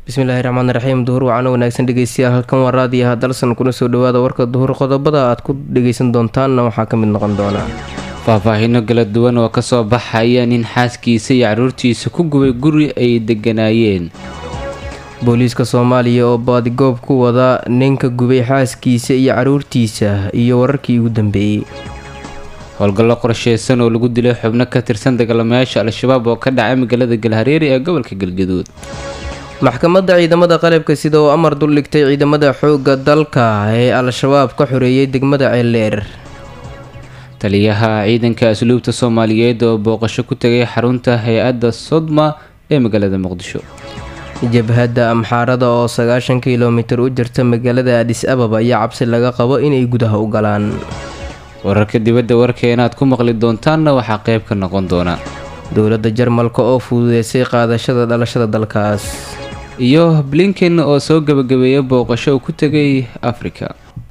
bismillaahi raxmaan raxiim duhur wacano wanaagsan dhegeystayaal halkan waa raadiyaha dalsan kuna soo dhawaada warka duhur qodobada aad ku dhegeysan doontaanna waxaa ka mid noqon doona faahfaahino kala duwan oo kasoo baxaya nin xaaskiisa iyo caruurtiisa ku gubay guri ay deganaayeen booliiska soomaaliya oo baadigoob ku wada ninka gubay xaaskiisa iyo caruurtiisa iyo wararkii ugu dambeeyey howlgallo qorsheysan oo lagu dilay xubno ka tirsan dagaalamayaasha al-shabaab oo ka dhacay magaalada galhareeri ee gobolka galgaduud maxkamadda ciidamada qalabka sida oo amar duldhigtay ciidamada xoogga dalka ee al-shabaab ka xoreeyay degmada ceeldheer taliyaha ciidanka asluubta soomaaliyeed oo booqasho ku tegay xarunta hay-adda sodma ee magaalada muqdisho jabhadda amxaarada oo sagaashan kilomitir u jirta magaalada adis ababa ayaa cabsi laga qabo inay gudaha u galaan wararka dibadda warkeena aad ku maqli doontaanna waxaa qayb ka noqon doona dowladda jarmalka oo fududeysay qaadashada dhalashada dalkaas iyo blinken oo soo gebagabeeya booqasho uu ku tegay afrika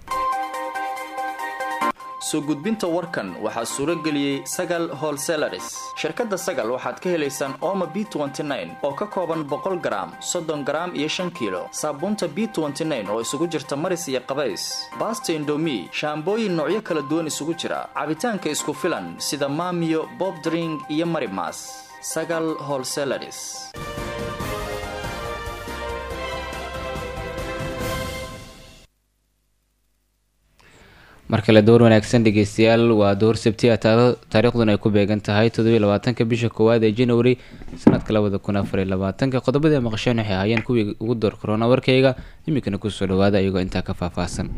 soo gudbinta warkan waxaa suuro geliyey sagal holselaris shirkadda sagal waxaad ka helaysaan ooma b oo ka kooban boqol garaam soddon garaam iyo shan kiilo saabuunta b oo isugu jirta maris iyo qabays baasta indomi shaambooyin noocyo kala duwan isugu jira cabitaanka isku filan sida maamiyo bobdring iyo marimas sagal holselaris mar kale door wanaagsan dhegeystayaal waa door sabti a taariikhduna ay ku beegan tahay toddobiy labaatanka bisha koowaad ee january sanadka labada kun afar iyo labaatanka qodobadii maqasheen waxay ahaayeen kuwii ugu door korona warkayga iminkana kusoo dhawaada iyagoo intaa ka faahfaahsan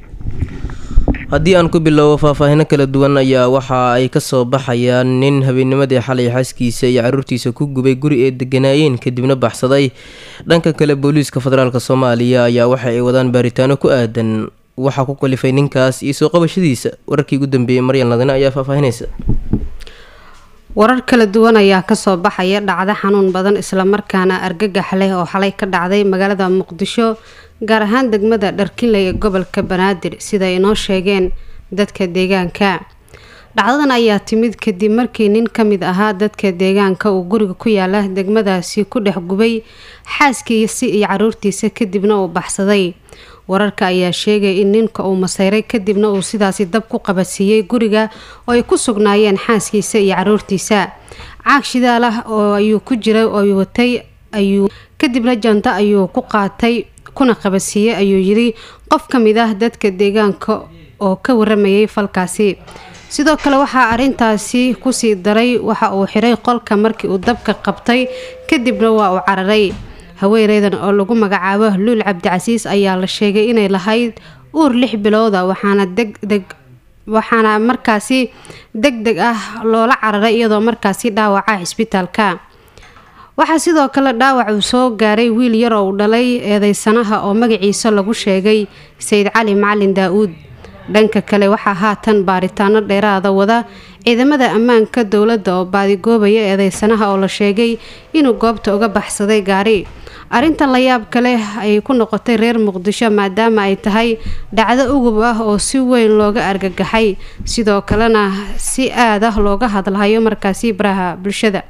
haddii aan ku bilowbo faahfaahino kala duwan ayaa waxa ay kasoo baxayaan nin habeenimadii xalay xaaskiisa iyo caruurtiisa ku gubay guri ay deganaayeen kadibna baxsaday dhanka kale booliiska federaalk soomaaliya ayaa waxa ay wadaan baaritaano ku aadan waxaa ku kalifay ninkaas iyo soo qabashadiisa wararkii ugu dambeeyey maryan ladine ayaa faahfaahinaysa warar kala duwan ayaa kasoo baxaya dhacdo xanuun badan islamarkaana argagax leh oo xalay ka dhacday magaalada muqdisho gaar ahaan degmada dharkinley ee gobolka banaadir sida ay inoo sheegeen dadka deegaanka dhacdadan ayaa timid kadib markii nin ka mid ahaa dadka deegaanka uu guriga ku yaala degmadaasi ku dhex gubay xaaskiisi iyo caruurtiisa kadibna uu baxsaday wararka ayaa sheegay in ninka uu maseyray kadibna uu sidaasi dab ku qabadsiiyey guriga oo ay ku sugnaayeen xaaskiisa iyo caruurtiisa caag shidaal ah oo ayuu ku jiray oo watay ayuu kadibna janta ayuu ku qaatay kuna qabadsiiyey ayuu yiri qof ka mid ah dadka deegaanka oo ka waramayay falkaasi sidoo kale waxaa arintaasi kusii daray waxa uu xiray qolka markii uu dabka qabtay kadibna waa uu cararay haweeneydan oo lagu magacaabo luul cabdicasiis ayaa la sheegay inay lahayd uur lix bilooda waxaana degdeg waxaana markaasi deg deg ah loola cararay iyadoo markaasi dhaawaca cisbitaalka waxaa sidoo kale dhaawac uu soo gaaray wiil yar oo uu dhalay eedeysanaha oo magaciisa lagu sheegay sayid cali macalin daa-uud dhanka kale waxaa haatan baaritaano dheeraada wada ciidamada ammaanka dowladda oo baadigoobaya eedeysanaha oo la sheegay inuu goobta uga baxsaday gaari arrintan la yaab kale ayay ku noqotay reer muqdisho maadaama ay tahay dhacdo ugub ah oo si weyn looga argagaxay sidoo kalena si aad ah looga hadlahayo markaasi baraha bulshada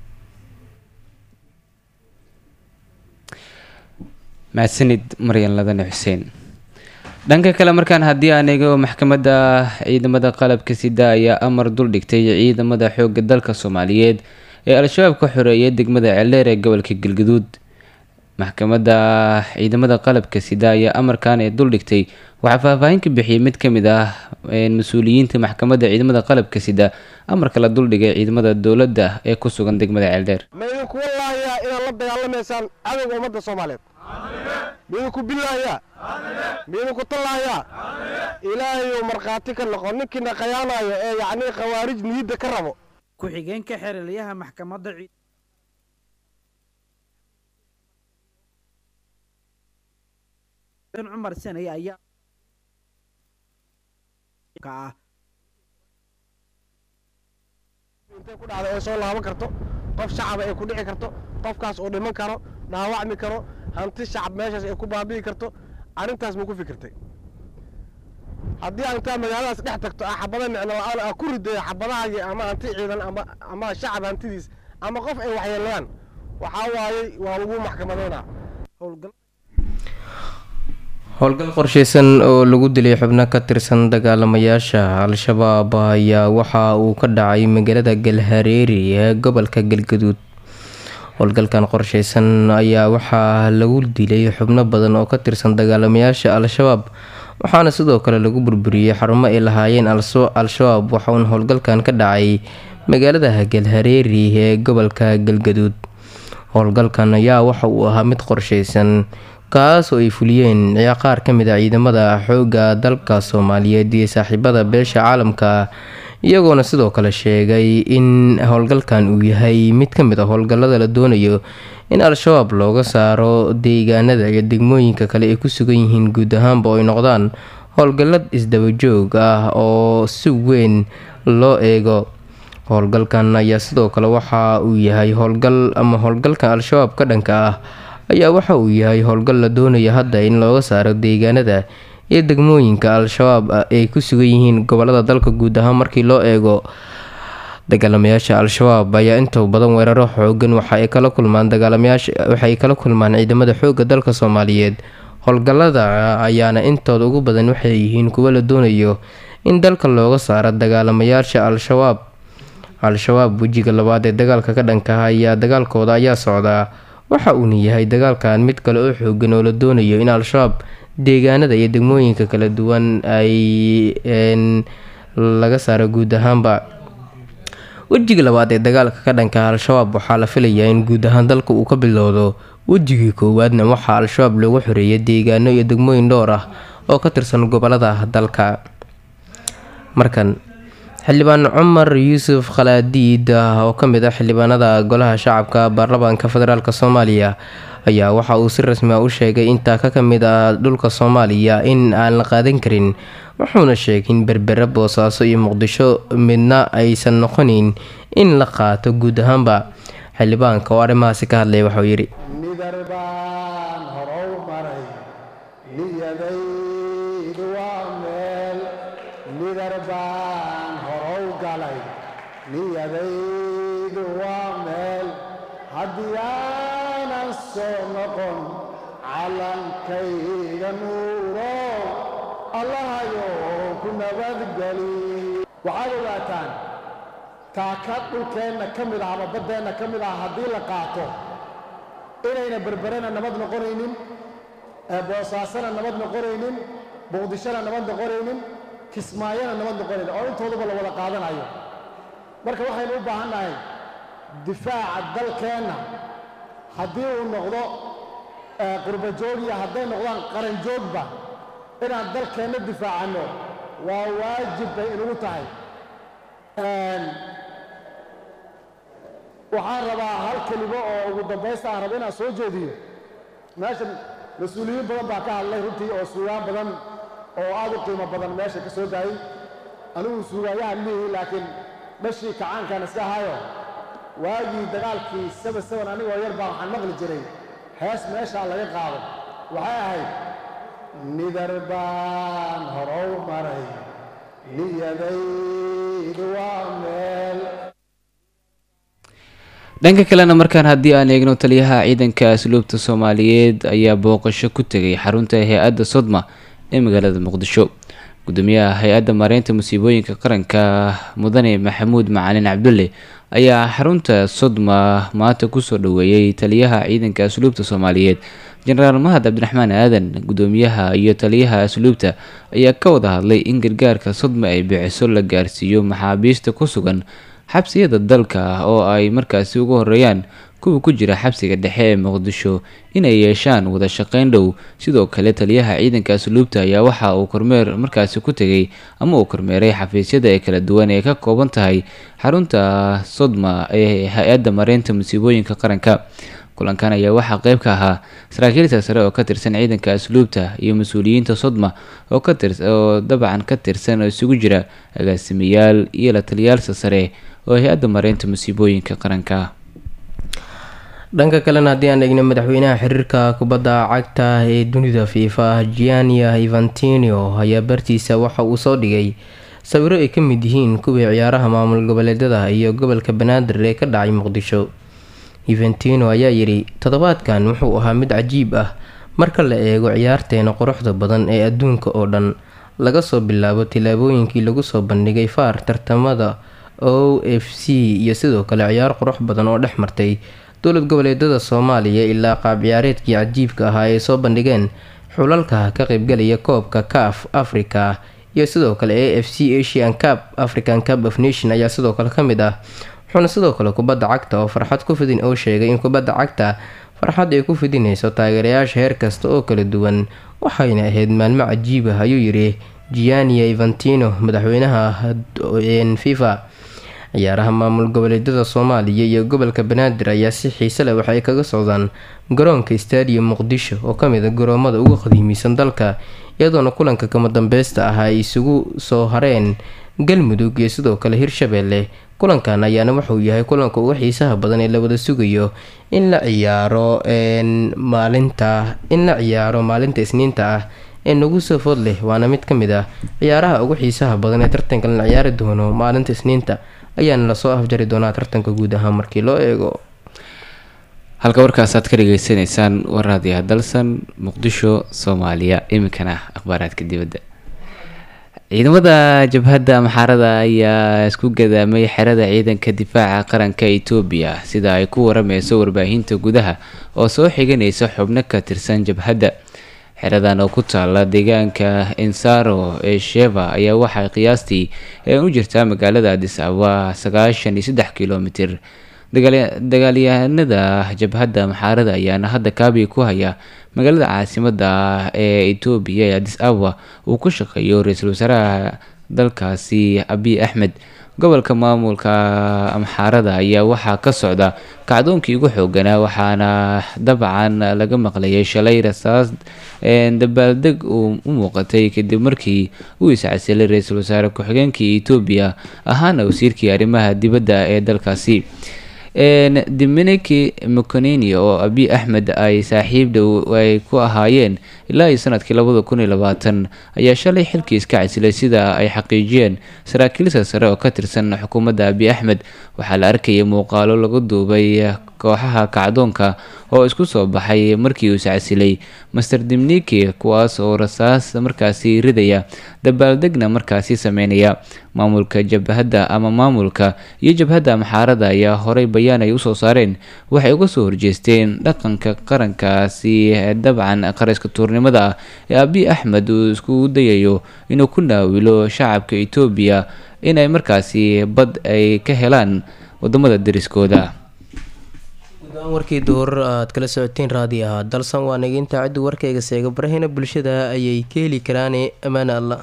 mahadsanid maryan ladane xuseen dhanka kale markaan haddii aan eego maxkamadda ciidamada qalabka sida ayaa amar duldhigtay ciidamada xooga dalka soomaaliyeed ee al-shabaab ka xoreeyay degmada ceeldheer ee gobolka galgaduud maxkamadda ciidamada qalabka sida ayaa amarkan ee duldhigtay waxaa faahfaahin ka bixiyay mid ka mid ah mas-uuliyiinta maxkamadda ciidamada qalabka sida amarka la duldhigay ciidamada dowladda ee ku sugan degmada ceeldheer maydinku wallaahiyaa inaad la dagaalamaysaan cadowga ummadda soomaaliyeed miidinku bilaayaa miidinku tallaayaa ilaahayuu markhaati ka noqo ninkiina khayaanayo ee yacnii khawaarij niyidda ka rabo ku-xigeenka xerelyaha maxkamadda cumar senay ayaa intay ku dhacda ee soo laaban karto qof shacaba ay ku dhici karto qofkaas uu dhiman karo dhaawacmi karo hanti shacab meeshaas ay ku baabi'i karto arrintaas ma ku fikirtay haddii aan intaa magaaladaas dhex tagto ah xabada micno la-aan ah ku ridayo xabadahaagii ama hanti ciidan ama ama shacab hantidiis ama qof ay waxyeelayaan waxaa waayey waa lagu maxkamadaynaa howlgal howlgal qorsheysan oo lagu dilay xubno ka tirsan dagaalamayaasha al-shabaab ayaa waxa uu ka dhacay magaalada galhareeri ee gobolka galgaduud howlgalkan qorsheysan ayaa waxaa lagu dilay xubno badan oo ka tirsan dagaalamayaasha al-shabaab waxaana sidoo kale lagu burburiyey xarumo ay lahaayeen al-shabaab waxauna howlgalkan ka dhacay magaalada galhareeri ee gobolka galgaduud howlgalkan ayaa waxa uu ahaa mid qorsheysan kaas oo ay fuliyeen qaar ka mid a ciidamada xoogga dalka soomaaliyeed iyo saaxiibada beesha caalamka iyagoona sidoo kale sheegay in howlgalkan uu yahay mid ka mid a howlgallada la doonayo in al-shabaab looga saaro deegaanada iyo degmooyinka kale ay ku sugan yihiin guud ahaanba oo ay noqdaan howlgallad isdabajoog ah oo si weyn loo eego howlgalkan ayaa sidoo kale waxa uu yahay howlgal ama howlgalkan al-shabaab ka dhanka ah ayaa waxa uu yahay howlgal la doonaya hadda in looga saaro deegaanada iyo degmooyinka al-shabaab ay ku sugan yihiin gobolada dalka guud ahaan markii loo eego dagaalamayaasha al-shabaab ayaa inta badan weeraro xoogan waxa ay kala kulmaan dagaalamayaasha waxay kala kulmaan ciidamada xoogga dalka soomaaliyeed howlgallada ayaana intooda ugu badan waxay yihiin kuwo la doonayo in dalka looga saaro dagaalamayaasha al-shabaab al-shabaab wejiga labaad ee dagaalka ka dhankaha ayaa dagaalkooda ayaa socdaa waxa uuna yahay dagaalkan mid kale oo xoogan oo la doonayo in al-shabaab deegaanada iyo degmooyinka kala duwan ay laga saaro guud ahaanba wejiga labaad ee dagaalka ka dhanka al-shabaab waxaa la filayaa in guud ahaan dalka uu ka bilowdo wejigii koowaadna waxaa al-shabaab loogu xoreeyay deegaano iyo degmooyin dhowr ah oo ka tirsan gobolada dalka markan xildhibaan cumar yuusuf khalaadiid oo ka mid ah xildhibaanada golaha shacabka baarlamaanka federaalk soomaaliya ayaa waxa uu si rasmi ah u sheegay intaa ka kamid ah dhulka soomaaliya in aan la qaadan karin wuxuuna sheegay in berbere boosaaso iyo muqdisho midna aysan noqonayn in la qaato guud ahaanba xildhibaanka oo arrimahaasi ka hadlaya waxauu yidhi nidar baan horow maray niyadaydu waa meel nidar baan horow galay niyadaydu waa meel haddii aanan soo noqon callankayga nuurow allahayo ku nabadgeli waxaad ogaataan taaka dhulkeenna ka mid ah ama baddeenna ka mid ah haddii la qaato inayna berberena nabad noqonaynin boosaasana nabad noqonaynin muqdishona nabad noqonaynin kismaayona nabad noqonaynin oo intooduba la wada qaadanayo marka waxaynu u baahan nahay difaaca dalkeenna haddii uu noqdo qurbajoog iyo hadday noqdaan qaranjoogba inaan dalkeenna difaacanno waa waajib bay inugu tahay waxaan rabaa hal kelimo oo ugu dambaysta aan raba inaan soo jeediyo meeshan mas-uuliyiin badan baa ka hadlay runtii oo suugaan badan oo aad u qiimo badan meesha ka soo daayey anigu suugaayahan mihi laakiin dhashii kacaankan iska ahayo waagii dagaalkii saba saban anigoo yar baa waxaan maqli jiray hees meeshaa laga qaado waxay ahayd nidar baan horow maray niyadaydu waa meel dhanka kalena markaan haddii aan eegno taliyaha ciidanka asluubta soomaaliyeed ayaa booqasho ku tegay xarunta hay-adda sodma ee magaalada muqdisho gudoomiyaha hay-adda maareynta musiibooyinka qaranka mudane maxamuud macalin cabdulle ayaa xarunta sodma maanta kusoo dhaweeyey taliyaha ciidanka asluubta soomaaliyeed jenaraal mahad cabdiraxmaan aadan gudoomiyaha iyo taliyaha asluubta ayaa ka wada hadlay in gargaarka sodma ay bixiso la gaarsiiyo maxaabiista ku sugan xabsiyada dalka oo ay markaasi ugu horeeyaan kuwa ku jira xabsiga dhexe ee muqdisho inay yeeshaan wada shaqeyn dhow sidoo kale taliyaha ciidanka asluubta ayaa waxa uu kormeer markaasi ku tegay ama uu kormeeray xafiisyada ee kala duwan ee ka kooban tahay xarunta sodma ee hay-adda mareynta musiibooyinka qaranka kulankan ayaa waxaa qeyb ka ahaa saraakiilta sare oo ka tirsan ciidanka asluubta iyo mas-uuliyiinta sodma oo oo dabcan ka tirsan oo isugu jira agaasimayaal iyo la taliyaalsa sare oo hay-adda mareynta musiibooyinka qaranka dhanka kalena haddii aan eegno madaxweynaha xiriirka kubadda cagta ee dunida fifa giania ivantinio ayaa bartiisa waxa uu soo dhigay sawiro ay ka mid yihiin kuwii ciyaaraha maamul goboleedyada iyo gobolka banaadir ee ka dhacay muqdisho eventino ayaa yidhi toddobaadkan wuxuu ahaa mid cajiib ah marka la eego ciyaarteena quruxda badan ee adduunka oo dhan laga soo bilaabo tillaabooyinkii lagu soo bandhigay faar tartamada o f c iyo sidoo kale ciyaar qurux badan oo dhex martay dowlad goboleedada soomaaliya ilaa qaab ciyaareedkii cajiibka ahaa ay soo bandhigeen xulalka ka qaybgalaya koobka caf africa iyo sidoo kale a f c asian cup african cup of nation ayaa sidoo kale ka mid ah wuxuuna sidoo kale kubadda cagta oo farxad ku fidin oo sheegay in kubadda cagta farxad ay ku fidinayso taageerayaasha heer kasta oo kala duwan waxayna ahayd maalmo cajiib ah ayuu yidhi giania evantino madaxweynaha fifa ciyaaraha maamul goboleedyada soomaaliya iyo gobolka banaadir ayaa si xiise leh waxay kaga socdaan garoonka stadium muqdisho oo kamid a garoomada ugu qadiimisan dalka iyadoona kulanka kama dambeysta ah ay isugu soo hareen galmudug iyo sidoo kale hirshabeelle kulankan ayaana wuxuu yahay kulanka ugu xiisaha badan ee la wada sugayo in la ciyaaro maalinta in la ciyaaro maalinta isniinta ah ee nagu soo food leh waana mid ka mid ah ciyaaraha ugu xiisaha badan ee tartanka la ciyaari doono maalinta isniinta ayaana lasoo afjari doonaa tartanka guud ahaan markii loo eego halka warkaas aad ka dhageysanaysaan waraadiyaha dalsan muqdisho soomaaliya iminkana akhbaaraadka dibadda ciidamada jabhadda maxaarada ayaa isku gadaamay xerada ciidanka difaaca qaranka etoobiya sida ay ku warameyso warbaahinta gudaha oo soo xiganaysa xubno ka tirsan jabhadda xeradan oo ku taala deegaanka ensaro ee sheva ayaa waxay qiyaastii u jirtaa magaalada adis ababa sagaashan iyo saddex kilomitir dagaalyahanada jabhadda maxaarada ayaana hadda kaabi ku haya magaalada caasimada ee etoobiya ee adis ababa uu ku shaqeeyo ra-iisul wasaaraha dalkaasi abiy axmed gobolka maamulka amxaarada ayaa waxaa ka socda kacdoonkii ugu xooganaa waxaana dabcan laga maqlayay shalay rasaas dabaaldeg uu u muuqatay kadib markii uu iscasilay ra-iisul wasaare ku-xigeenkii etoobiya ahaana wasiirkii arrimaha dibadda ee dalkaasi dominiki mconini oo abiy axmed ay saaxiib dhow ay ku ahaayeen ilaa iyo sanadkii labada kun iyo labaatan ayaa shalay xilkii iska casilay sida ay xaqiijiyeen saraakiilsa sare oo ka tirsan xukuumadda abiy axmed waxaa la arkayay muuqaalo lagu duubay kooxaha kacdoonka oo isku soo baxay markii uu iscasilay master dimniki kuwaas oo rasaas markaasi ridaya dabaaldegna markaasi sameynaya maamulka jabhadda ama maamulka iyo jabhadda maxaarada ayaa horey bayaan ay usoo saareen waxay uga soo horjeesteen dhaqanka qarankaasi dabcan qariska tuurnimada ah ee abiy axmed uu isku dayayo inuu ku naawilo shacabka etoobiya inay markaasi bad ay ka helaan wadamada deriskooda warkii duhur aad kala socoteen raadi ahaa dalsan waa nageynta ciddu warkayga seega barahina bulshada ayay ka heli karaane ammaane allah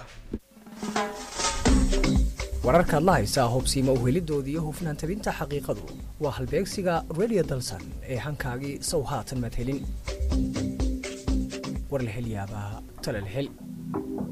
wararkaad la haysaa hubsiima uhelidoodii iyo hufnaan tabinta xaqiiqadu waa halbeegsiga radio dalsan ee hankaagii sow haatan maad helin war la hel yaabaa tala la hel